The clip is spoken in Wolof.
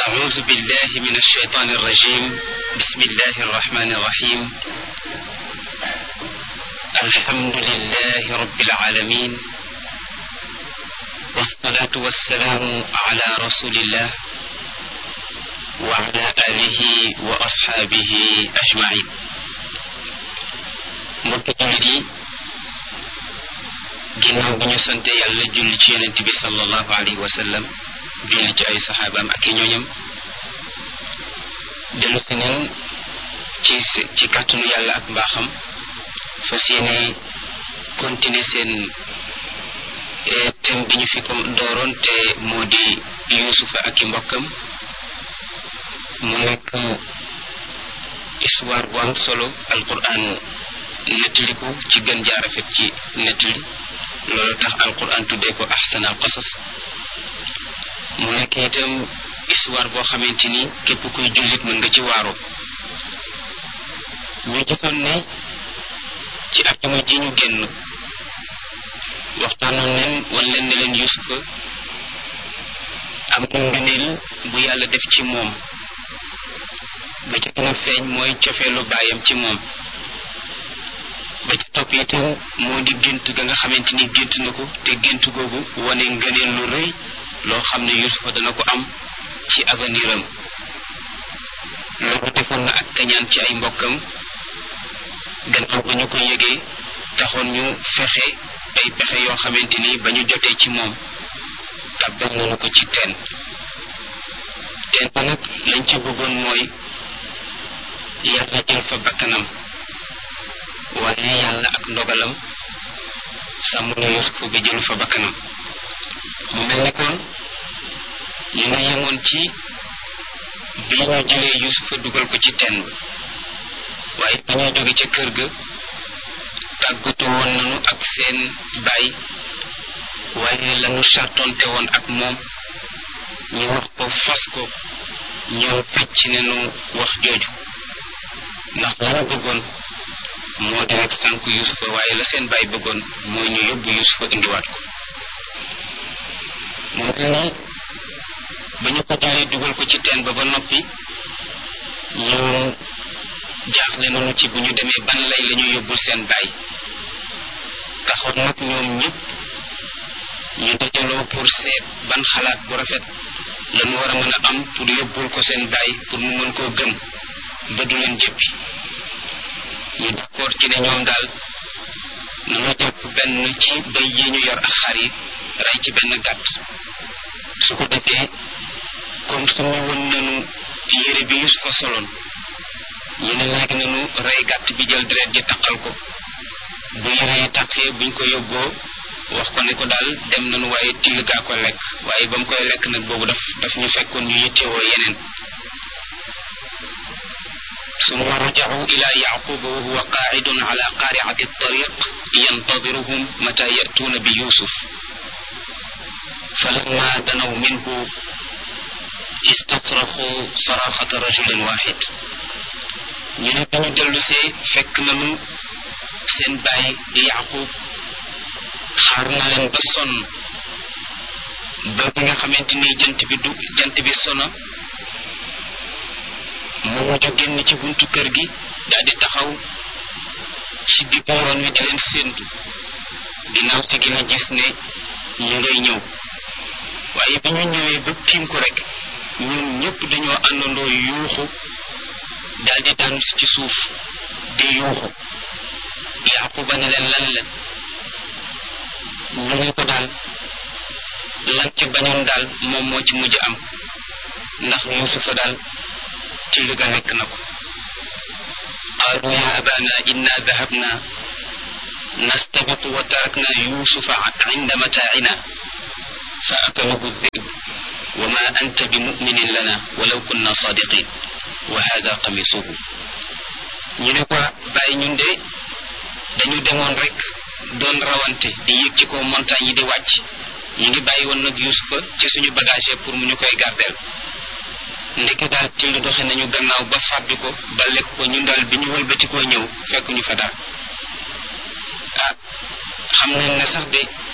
أعوذ بالله من الشيطان الرجيم بسم الله الرحمن الرحيم الحمد لله رب العالمين والصلاة والسلام على رسول الله وعلى آله وأصحابه أجمعين mbokki jullit yi ginnaaw bi ñu sante yàlla julli ci yonent bi sallallahu alayhi wa sallam julli ci ay saxaabaam ak i ñooñam dellu si neen ci ci kàttanu yàlla ak mbaaxam fas yéene continuer seen thème bi ñu fi ko dooroon te moo di yuusufa ak i mbokkam mu nekk histoire bu am solo alquran nettali ko ci gën jaarafet ci nettali loolu tax alquran tuddee ko ahsan al qasas mu nekk itam histoire boo xamante ni képp kuy jullit mën nga ci waaro ñu gisoon ne ci àjjuma ji ñu génn waxtaanoon leen wan leen ne leen yusufa am na ngëneel bu yàlla def ci moom ba ca gën a feeñ mooy cofeelu baayam ci moom ba ca topp itam moo di gént ga nga xamante ni gént na ko te gént googu wane ngëneel lu rëy loo xam ne yusufa dana ko am ci avenir am loolu defoon na ak kañaan ci ay mbokkam gannaaw ba ñu ko yëgee taxoon ñu fexe ay pexe yoo xamante ni ba ñu jotee ci moom tàbbal nañu ko ci teen teen ba nag lañ ci bëggoon mooy yàlla jël fa bakkanam waaye yàlla ak ndogalam sàmm na yusufa bi jëlu fa bakkanam mu mel ne kon ñu nga yemoon ci bi ñu jëlee yusufa dugal ko ci teen ba waaye ba ñuy jóge ca kër ga tàggatoo woon nañu ak seen baay waaye lañu sartonte woon ak moom ñu wax ko fas ko ñoom fecc nañu wax jooju ndax la ñu bëggoon moo di rek sànk yusufa waaye la seen baay bëggoon mooy ñu yóbbu yusufa indiwaat ko mu mel ni ba ñu ko jëlee dugal ko ci teen ba ba noppi ñu jaaxle nañu ci bu ñu demee ban lay la ñu yóbbul seen baay taxoon nag ñoom ñëpp ñu dajaloo pour seet ban xalaat bu rafet lañu war a mën a am pour yóbbul ko seen baay pour mu mën koo gëm ba du leen jëppi ñu d'accord ci ne ñoom daal nanu jàpp benn ci bay yi ñu yor ak xar yi rey ci benn gàtt su ko defee comme su ñu woon nanu yére bi Yusufa soloon ñu ne léegi nanu rey gàtt bi jël deret ji taqal ko bu yére yi taqee buñ ko yóbboo wax ko ne ko daal dem nanu waaye till gaa ko lekk waaye ba mu koy lekk nag boobu daf daf ñu fekkoon ñu yittewoo yeneen ثم رجعوا إلى يعقوب وهو قاعد على قارعة الطريق ينتظرهم متى يأتون بيوسف فلما دنوا منه استصرخوا صراخة رجل واحد ñu ne bi ñu dellu see fekk nañu seen baay di yaqub xaar na leen ba sonn ba bi nga xamante ni jant bi du jant bi sono mu mujj génn ci buntu kër gi daal di taxaw ci diggu yoon wi di leen séentu ginnaaw si gi la gis ne ñu ngay ñëw waaye bi ñu ñëwee ba tiim ko rek ñoom ñëpp dañoo àndandoo yuuxu daal di daan ci suuf di yuuxu yaquba ne leen lan leen ñu ne ko daal lan ci bañoon daal moom moo ci mujj am ndax yusufa daal till ga nekk na ko qaalu ya abana inna dahabna nastabiqu wa tarakna yusufa inda mataacina fa akalahu dhib wa ma anta bi muminin lana walaw kunna sadiqin wa hada qamisuhu ñu ne ko bàyyi ñun de dañu demoon rek doon rawante di yéeg ci kaw montagne yi di wàcc ñu ngi bàyyi woon nag yusufa ci suñu bagage pour mu ñu koy gardeel ndeke daal till doxe nañu gannaaw ba fàddu ko ba lekk ko ñun daal bi ñu wëlbatikoo ñëw fekk ñu fa daal ah xam nañ ne sax de